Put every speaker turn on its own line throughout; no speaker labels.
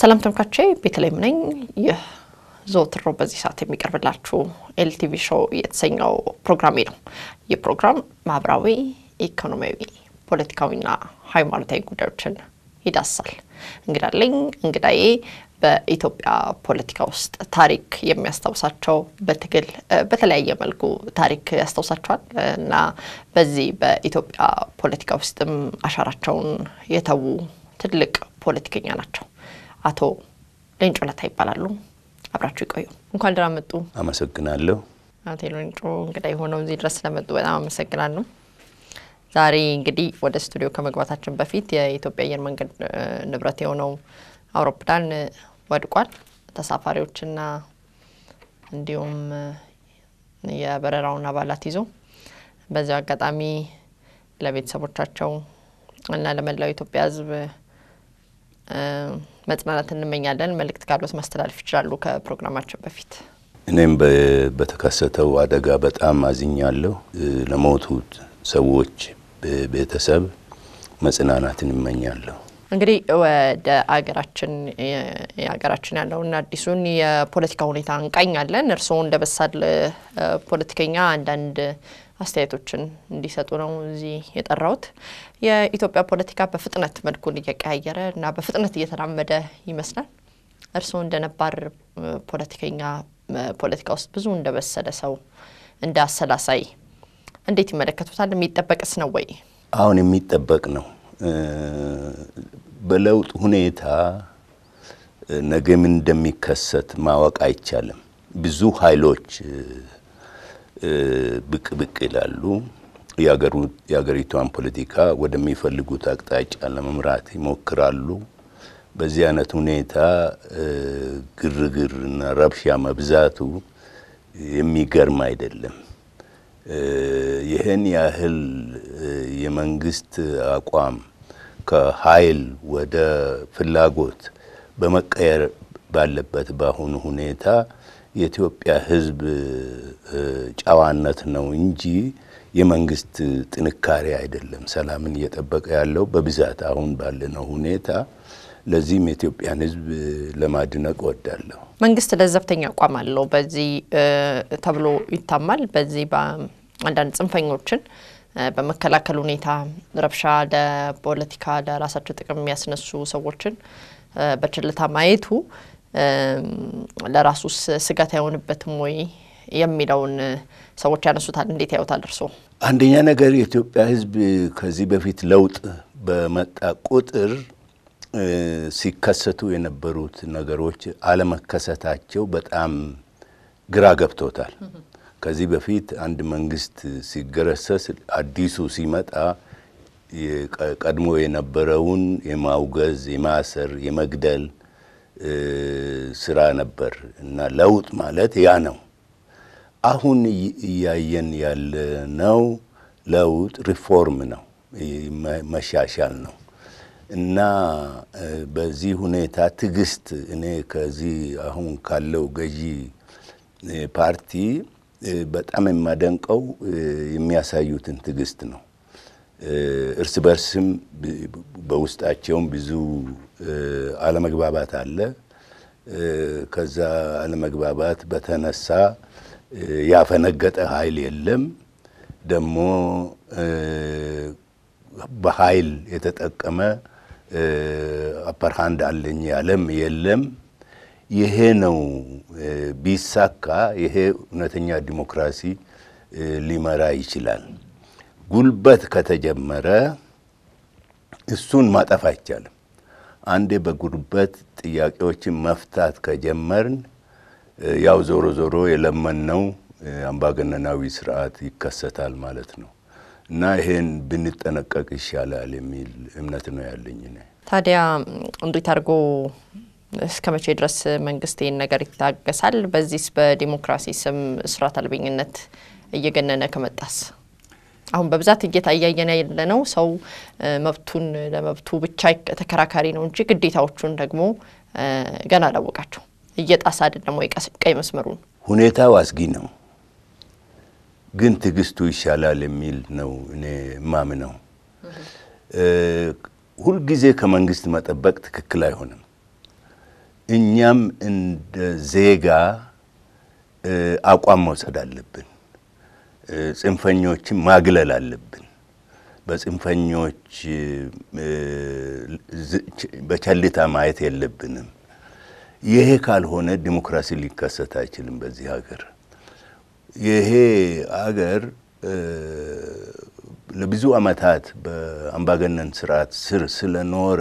ሰላም ተመልካቾቼ ቤተልሔም ነኝ። ይህ ዘወትር በዚህ ሰዓት የሚቀርብላችሁ ኤልቲቪ ሾው የተሰኘው ፕሮግራሜ ነው። ይህ ፕሮግራም ማህበራዊ፣ ኢኮኖሚያዊ፣ ፖለቲካዊና ሃይማኖታዊ ጉዳዮችን ይዳስሳል። እንግዳለኝ እንግዳዬ በኢትዮጵያ ፖለቲካ ውስጥ ታሪክ የሚያስታውሳቸው በትግል በተለያየ መልኩ ታሪክ ያስታውሳቸዋል እና በዚህ በኢትዮጵያ ፖለቲካ ውስጥም አሻራቸውን የተዉ ትልቅ ፖለቲከኛ ናቸው። አቶ ሌንጮ ለታ ይባላሉ። አብራችሁ ይቆዩ። እንኳን ደህና መጡ።
አመሰግናለሁ።
አቶ ሌንጮ እንግዳ የሆነው እዚህ ድረስ ስለመጡ በጣም አመሰግናለሁ። ዛሬ እንግዲህ ወደ ስቱዲዮ ከመግባታችን በፊት የኢትዮጵያ አየር መንገድ ንብረት የሆነው አውሮፕላን ወድቋል። ተሳፋሪዎችና እንዲሁም የበረራውን አባላት ይዞ በዚያው አጋጣሚ ለቤተሰቦቻቸው እና ለመላው ኢትዮጵያ ሕዝብ መጽናናት እንመኛለን። መልእክት ካሉት ማስተላለፍ ይችላሉ። ከፕሮግራማችን በፊት
እኔም በተከሰተው አደጋ በጣም አዝኛለሁ። ለሞቱት ሰዎች ቤተሰብ መጽናናትን እመኛለሁ።
እንግዲህ ወደ አገራችን የሀገራችን ያለውን አዲሱን የፖለቲካ ሁኔታ እንቃኛለን። እርስዎ እንደ በሳል ፖለቲከኛ አንዳንድ አስተያየቶችን እንዲሰጡ ነው እዚህ የጠራሁት። የኢትዮጵያ ፖለቲካ በፍጥነት መልኩን እየቀያየረ እና በፍጥነት እየተራመደ ይመስላል። እርስዎ እንደ ነባር ፖለቲከኛ ፖለቲካ ውስጥ ብዙ እንደ በሰለ ሰው እንደ አሰላሳይ እንዴት ይመለከቱታል? የሚጠበቅስ ነው ወይ?
አሁን የሚጠበቅ ነው። በለውጥ ሁኔታ ነገ ምን እንደሚከሰት ማወቅ አይቻልም። ብዙ ኃይሎች ብቅ ብቅ ይላሉ። የሀገሪቷን ፖለቲካ ወደሚፈልጉት አቅጣጫ ለመምራት ይሞክራሉ። በዚህ አይነት ሁኔታ ግርግርና ረብሻ መብዛቱ የሚገርም አይደለም። ይህን ያህል የመንግስት አቋም ከኃይል ወደ ፍላጎት በመቀየር ባለበት በአሁኑ ሁኔታ የኢትዮጵያ ሕዝብ ጨዋነት ነው እንጂ የመንግስት ጥንካሬ አይደለም ሰላምን እየጠበቀ ያለው በብዛት አሁን ባለነው ሁኔታ። ለዚህም የኢትዮጵያን ሕዝብ ለማድነቅ እወዳለሁ።
መንግስት ለዘብተኛ አቋም አለው በዚህ ተብሎ ይታማል። በዚህ በአንዳንድ ጽንፈኞችን በመከላከል ሁኔታ ረብሻ ለፖለቲካ ለራሳቸው ጥቅም የሚያስነሱ ሰዎችን በችልታ ማየቱ ለራሱስ ስጋት አይሆንበትም ወይ የሚለውን ሰዎች ያነሱታል። እንዴት ያዩታል እርስዎ?
አንደኛ ነገር የኢትዮጵያ ሕዝብ ከዚህ በፊት ለውጥ በመጣ ቁጥር ሲከሰቱ የነበሩት ነገሮች አለመከሰታቸው በጣም ግራ ገብቶታል። ከዚህ በፊት አንድ መንግስት ሲገረሰስ አዲሱ ሲመጣ ቀድሞ የነበረውን የማውገዝ፣ የማሰር፣ የመግደል ስራ ነበር እና ለውጥ ማለት ያ ነው። አሁን እያየን ያለነው ለውጥ ሪፎርም ነው፣ መሻሻል ነው እና በዚህ ሁኔታ ትዕግስት እኔ ከዚህ አሁን ካለው ገዢ ፓርቲ በጣም የማደንቀው የሚያሳዩትን ትዕግስት ነው። እርስ በርስም በውስጣቸውም ብዙ አለመግባባት አለ። ከዛ አለመግባባት በተነሳ ያፈነገጠ ኃይል የለም። ደግሞ በኃይል የተጠቀመ አፐርሃንድ አለኝ ያለም የለም። ይሄ ነው ቢሳካ፣ ይሄ እውነተኛ ዲሞክራሲ ሊመራ ይችላል። ጉልበት ከተጀመረ እሱን ማጠፍ አይቻልም። አንዴ በጉልበት ጥያቄዎችን መፍታት ከጀመርን ያው ዞሮ ዞሮ የለመነው አምባገነናዊ ስርዓት ይከሰታል ማለት ነው እና ይሄን ብንጠነቀቅ ይሻላል የሚል እምነት ነው ያለኝ።
ታዲያ እንዴት አድርጎ እስከ መቼ ድረስ መንግስት ይህን ነገር ይታገሳል? በዚህስ በዲሞክራሲ ስም ስርዓት አልበኝነት እየገነነ ከመጣስ አሁን በብዛት እየታያየን ያለ ነው። ሰው መብቱን ለመብቱ ብቻ ተከራካሪ ነው እንጂ ግዴታዎቹን ደግሞ ገና አላወቃቸው እየጣሰ አይደለም ወይ ቀይ መስመሩን።
ሁኔታው አስጊ ነው፣ ግን ትዕግስቱ ይሻላል የሚል ነው እኔ ማምነው። ሁልጊዜ ከመንግስት መጠበቅ ትክክል አይሆንም። እኛም እንደ ዜጋ አቋም መውሰድ አለብን። ጽንፈኞችን ማግለል አለብን። በጽንፈኞች በቸልታ ማየት የለብንም። ይሄ ካልሆነ ዲሞክራሲ ሊከሰት አይችልም በዚህ ሀገር። ይሄ ሀገር ለብዙ ዓመታት በአምባገነን ስርዓት ስር ስለኖረ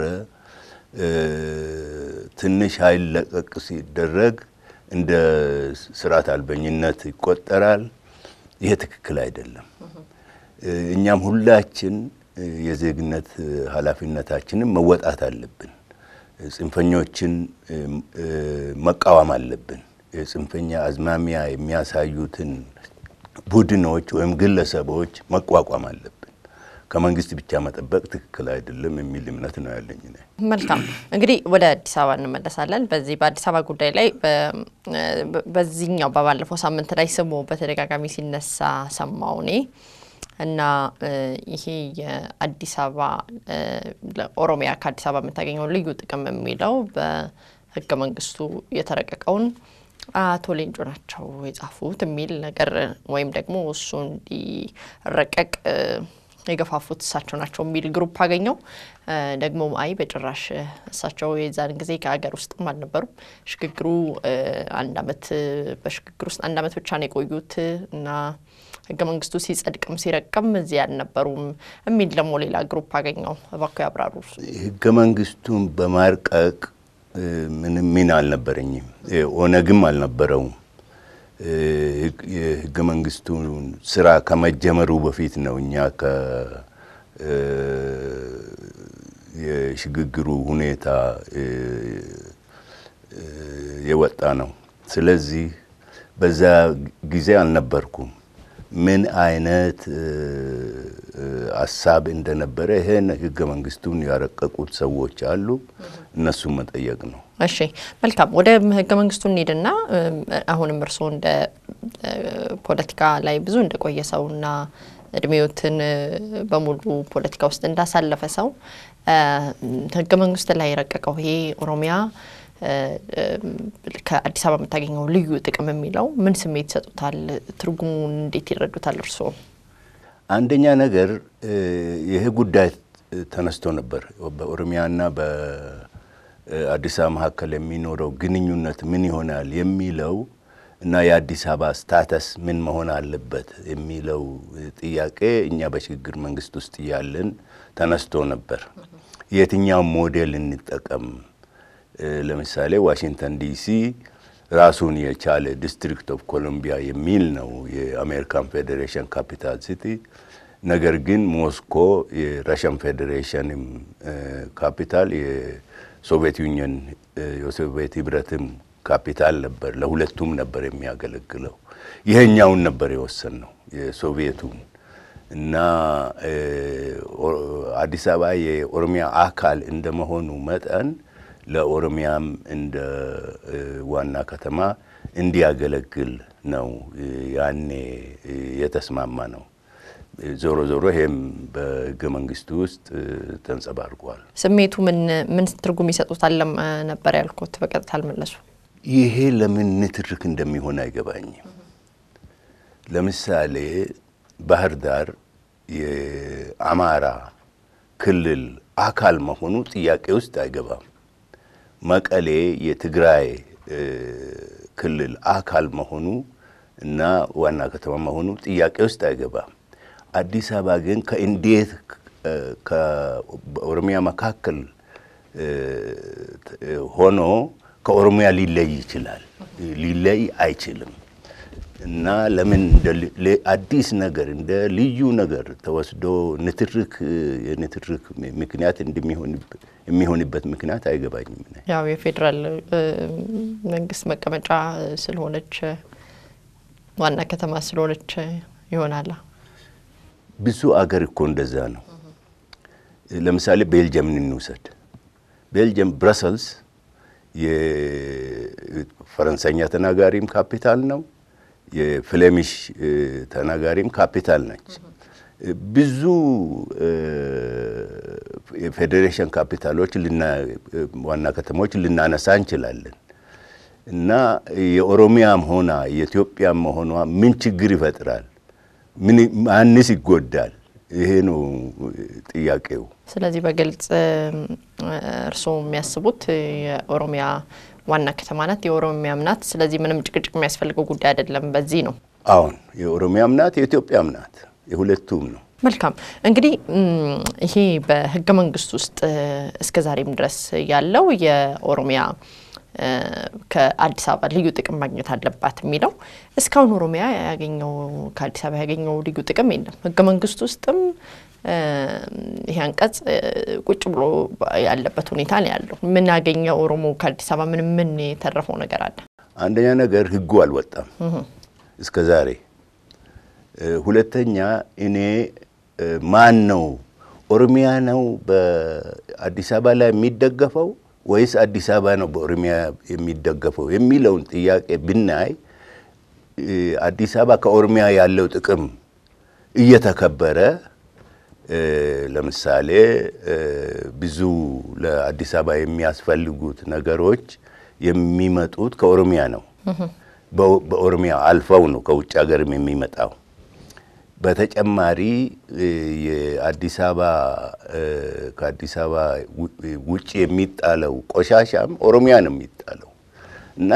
ትንሽ ኃይል ለቀቅ ሲደረግ እንደ ስርዓት አልበኝነት ይቆጠራል። ይሄ ትክክል አይደለም። እኛም ሁላችን የዜግነት ኃላፊነታችንን መወጣት አለብን። ጽንፈኞችን መቃወም አለብን። የጽንፈኛ አዝማሚያ የሚያሳዩትን ቡድኖች ወይም ግለሰቦች መቋቋም አለብን። ከመንግስት ብቻ መጠበቅ ትክክል አይደለም የሚል እምነት ነው ያለኝ።
መልካም እንግዲህ ወደ አዲስ አበባ እንመለሳለን። በዚህ በአዲስ አበባ ጉዳይ ላይ በዚህኛው በባለፈው ሳምንት ላይ ስሙ በተደጋጋሚ ሲነሳ ሰማው እኔ እና ይሄ የአዲስ አበባ ኦሮሚያ ከአዲስ አበባ የምታገኘውን ልዩ ጥቅም የሚለው በህገ መንግስቱ የተረቀቀውን አቶ ሌንጮ ናቸው የጻፉት የሚል ነገር ወይም ደግሞ እሱ እንዲረቀቅ የገፋፉት እሳቸው ናቸው የሚል ግሩፕ አገኘው። ደግሞ አይ በጭራሽ እሳቸው የዛን ጊዜ ከሀገር ውስጥም አልነበሩም። ሽግግሩ አንድ አመት በሽግግር ውስጥ አንድ አመት ብቻ ነው የቆዩት እና ህገ መንግስቱ ሲጸድቅም ሲረቅም እዚህ አልነበሩም የሚል ደግሞ ሌላ ግሩፕ አገኘው። እባክዎ ያብራሩ።
ህገ መንግስቱን በማርቀቅ ምንም ሚና አልነበረኝም። ኦነግም አልነበረውም። የህገ መንግስቱን ስራ ከመጀመሩ በፊት ነው እኛ የሽግግሩ ሁኔታ የወጣ ነው። ስለዚህ በዛ ጊዜ አልነበርኩም። ምን አይነት ሀሳብ እንደነበረ ይሄን ህገ መንግስቱን ያረቀቁት ሰዎች አሉ፣ እነሱን መጠየቅ ነው።
እሺ መልካም። ወደ ህገ መንግስቱ እንሂድና አሁንም እርስዎ እንደ ፖለቲካ ላይ ብዙ እንደቆየ ሰውና እድሜዎትን በሙሉ ፖለቲካ ውስጥ እንዳሳለፈ ሰው ህገ መንግስት ላይ የረቀቀው ይሄ ኦሮሚያ ከአዲስ አበባ የምታገኘው ልዩ ጥቅም የሚለው ምን ስሜት ይሰጡታል? ትርጉሙን እንዴት ይረዱታል እርስዎ?
አንደኛ ነገር ይህ ጉዳይ ተነስቶ ነበር። በኦሮሚያና በአዲስ አበባ መካከል የሚኖረው ግንኙነት ምን ይሆናል የሚለው እና የአዲስ አበባ ስታተስ ምን መሆን አለበት የሚለው ጥያቄ እኛ በሽግግር መንግስት ውስጥ እያለን ተነስቶ ነበር። የትኛው ሞዴል እንጠቀም? ለምሳሌ ዋሽንግተን ዲሲ ራሱን የቻለ ዲስትሪክት ኦፍ ኮሎምቢያ የሚል ነው የአሜሪካን ፌዴሬሽን ካፒታል ሲቲ። ነገር ግን ሞስኮ የራሽያን ፌዴሬሽንም ካፒታል የሶቪየት ዩኒየን የሶቪየት ህብረትም ካፒታል ነበር። ለሁለቱም ነበር የሚያገለግለው። ይሄኛውን ነበር የወሰን ነው የሶቪየቱን እና አዲስ አበባ የኦሮሚያ አካል እንደመሆኑ መጠን ለኦሮሚያም እንደ ዋና ከተማ እንዲያገለግል ነው ያኔ የተስማማ ነው። ዞሮ ዞሮ ይሄም በህገ መንግስቱ ውስጥ ተንጸባርቋል።
ስሜቱ ምን ምን ትርጉም ይሰጡታል ነበር ያልኩት፣ በቀጥታ አልመለሱ።
ይሄ ለምን ንትርክ እንደሚሆን አይገባኝም። ለምሳሌ ባህር ዳር የአማራ ክልል አካል መሆኑ ጥያቄ ውስጥ አይገባም። መቀሌ የትግራይ ክልል አካል መሆኑ እና ዋና ከተማ መሆኑ ጥያቄ ውስጥ አይገባም። አዲስ አበባ ግን ከእንዴት ከኦሮሚያ መካከል ሆኖ ከኦሮሚያ ሊለይ ይችላል? ሊለይ አይችልም። እና ለምን አዲስ ነገር እንደ ልዩ ነገር ተወስዶ ንትርክ የንትርክ ምክንያት የሚሆንበት ምክንያት አይገባኝም።
ያው የፌዴራል መንግስት መቀመጫ ስለሆነች ዋና ከተማ ስለሆነች ይሆናላ።
ብዙ አገር እኮ እንደዛ ነው። ለምሳሌ ቤልጅየምን እንውሰድ። ቤልጅየም ብረሰልስ የፈረንሳይኛ ተናጋሪም ካፒታል ነው የፍሌሚሽ ተናጋሪም ካፒታል ነች። ብዙ የፌዴሬሽን ካፒታሎች ዋና ከተሞች ልናነሳ እንችላለን እና የኦሮሚያም ሆና የኢትዮጵያም መሆኗ ምን ችግር ይፈጥራል? ማንስ ይጎዳል? ይሄ ነው ጥያቄው።
ስለዚህ በግልጽ እርስዎ የሚያስቡት የኦሮሚያ ዋና ከተማ ናት፣ የኦሮሚያም ናት። ስለዚህ ምንም ጭቅጭቅ የሚያስፈልገው ጉዳይ አይደለም። በዚህ ነው
አሁን የኦሮሚያም ናት የኢትዮጵያም ናት፣ የሁለቱም ነው።
መልካም እንግዲህ ይሄ በህገ መንግስት ውስጥ እስከ ዛሬም ድረስ ያለው የኦሮሚያ ከአዲስ አበባ ልዩ ጥቅም ማግኘት አለባት የሚለው እስካሁን ኦሮሚያ ያገኘው ከአዲስ አበባ ያገኘው ልዩ ጥቅም የለም። ህገ መንግስት ውስጥም ይሄ አንቀጽ ቁጭ ብሎ ያለበት ሁኔታ ነው ያለው። ምን ያገኘ ኦሮሞ ከአዲስ አበባ ምን ምን የተረፈው ነገር አለ?
አንደኛ ነገር ህጉ አልወጣም እስከ ዛሬ። ሁለተኛ እኔ ማን ነው ኦሮሚያ ነው በአዲስ አበባ ላይ የሚደገፈው ወይስ አዲስ አበባ ነው በኦሮሚያ የሚደገፈው የሚለውን ጥያቄ ብናይ አዲስ አበባ ከኦሮሚያ ያለው ጥቅም እየተከበረ ለምሳሌ ብዙ ለአዲስ አበባ የሚያስፈልጉት ነገሮች የሚመጡት ከኦሮሚያ ነው። በኦሮሚያ አልፈው ነው ከውጭ ሀገርም የሚመጣው። በተጨማሪ የአዲስ አበባ ከአዲስ አበባ ውጭ የሚጣለው ቆሻሻም ኦሮሚያ ነው የሚጣለው እና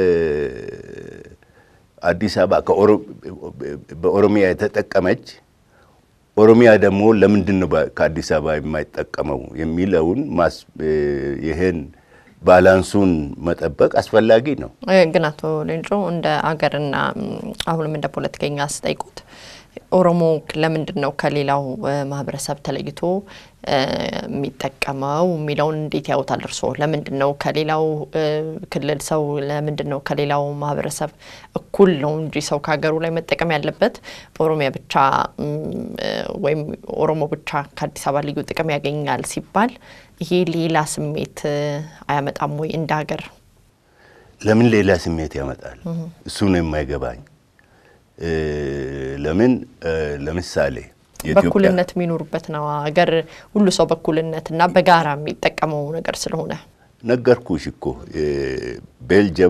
አዲስ አበባ በኦሮሚያ የተጠቀመች ኦሮሚያ ደግሞ ለምንድን ነው ከአዲስ አበባ የማይጠቀመው የሚለውን ይህን ባላንሱን መጠበቅ አስፈላጊ ነው።
ግን አቶ ሌንጮ እንደ አገርና አሁንም እንደ ፖለቲከኛ አስጠይቁት ኦሮሞ ለምንድን ነው ከሌላው ማህበረሰብ ተለይቶ የሚጠቀመው የሚለውን እንዴት ያውታል እርስዎ? ለምንድን ነው ከሌላው ክልል ሰው ለምንድን ነው ከሌላው ማህበረሰብ እኩል ነው እንጂ ሰው ከሀገሩ ላይ መጠቀም ያለበት ኦሮሚያ ብቻ ወይም ኦሮሞ ብቻ ከአዲስ አበባ ልዩ ጥቅም ያገኛል ሲባል ይሄ ሌላ ስሜት አያመጣም ወይ እንደ ሀገር?
ለምን ሌላ ስሜት ያመጣል? እሱ ነው የማይገባኝ። ለምን ለምሳሌ
በኩልነት የሚኖሩበት ነው ሀገር ሁሉ ሰው በኩልነት እና በጋራ የሚጠቀመው ነገር ስለሆነ
ነገርኩሽ እኮ ቤልጅየም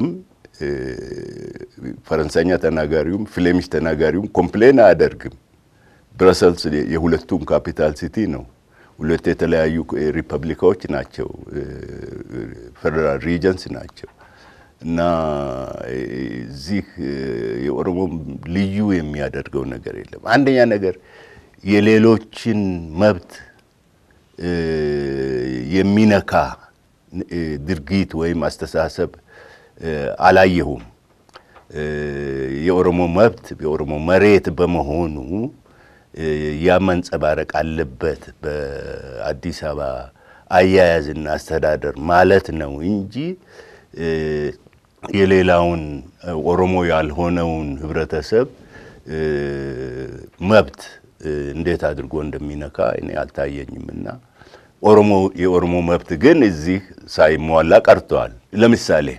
ፈረንሳይኛ ተናጋሪውም ፍሌሚሽ ተናጋሪውም ኮምፕሌን አያደርግም። ብረሰልስ የሁለቱም ካፒታል ሲቲ ነው። ሁለት የተለያዩ ሪፐብሊካዎች ናቸው፣ ፌደራል ሪጀንስ ናቸው። እና እዚህ የኦሮሞ ልዩ የሚያደርገው ነገር የለም። አንደኛ ነገር የሌሎችን መብት የሚነካ ድርጊት ወይም አስተሳሰብ አላየሁም። የኦሮሞ መብት የኦሮሞ መሬት በመሆኑ ያ መንጸባረቅ አለበት በአዲስ አበባ አያያዝና አስተዳደር ማለት ነው እንጂ የሌላውን ኦሮሞ ያልሆነውን ህብረተሰብ መብት እንዴት አድርጎ እንደሚነካ እኔ አልታየኝም። እና ኦሮሞ የኦሮሞ መብት ግን እዚህ ሳይሟላ ቀርተዋል። ለምሳሌ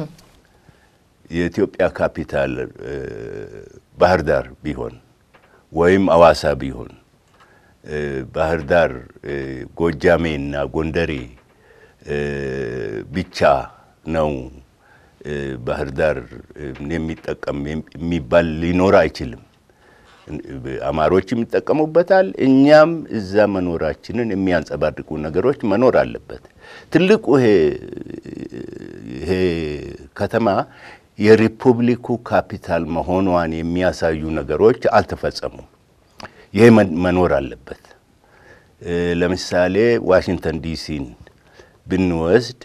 የኢትዮጵያ ካፒታል ባህር ዳር ቢሆን ወይም አዋሳ ቢሆን ባህር ዳር ጎጃሜ እና ጎንደሬ ብቻ ነው ባህር ዳር የሚጠቀም የሚባል ሊኖር አይችልም። አማሮችም ይጠቀሙበታል። እኛም እዛ መኖራችንን የሚያንጸባርቁ ነገሮች መኖር አለበት። ትልቁ ይሄ ከተማ የሪፑብሊኩ ካፒታል መሆኗን የሚያሳዩ ነገሮች አልተፈጸሙም። ይሄ መኖር አለበት። ለምሳሌ ዋሽንግተን ዲሲን ብንወስድ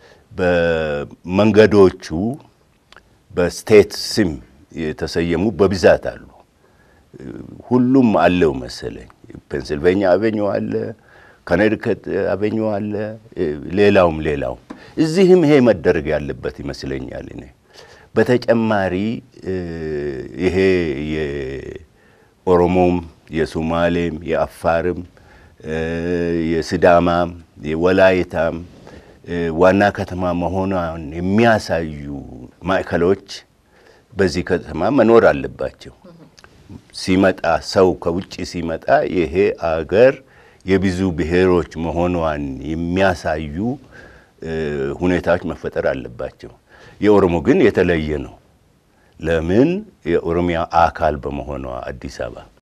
በመንገዶቹ በስቴት ስም የተሰየሙ በብዛት አሉ። ሁሉም አለው መሰለኝ። ፔንስልቬኒያ አቬኞ አለ፣ ኮኔቲከት አቬኞ አለ፣ ሌላውም ሌላውም። እዚህም ይሄ መደረግ ያለበት ይመስለኛል። እኔ በተጨማሪ ይሄ የኦሮሞም የሶማሌም የአፋርም የስዳማም የወላይታም ዋና ከተማ መሆኗን የሚያሳዩ ማዕከሎች በዚህ ከተማ መኖር አለባቸው። ሲመጣ ሰው ከውጭ ሲመጣ ይሄ አገር የብዙ ብሔሮች መሆኗን የሚያሳዩ ሁኔታዎች መፈጠር አለባቸው። የኦሮሞ ግን የተለየ ነው። ለምን? የኦሮሚያ አካል በመሆኗ አዲስ አበባ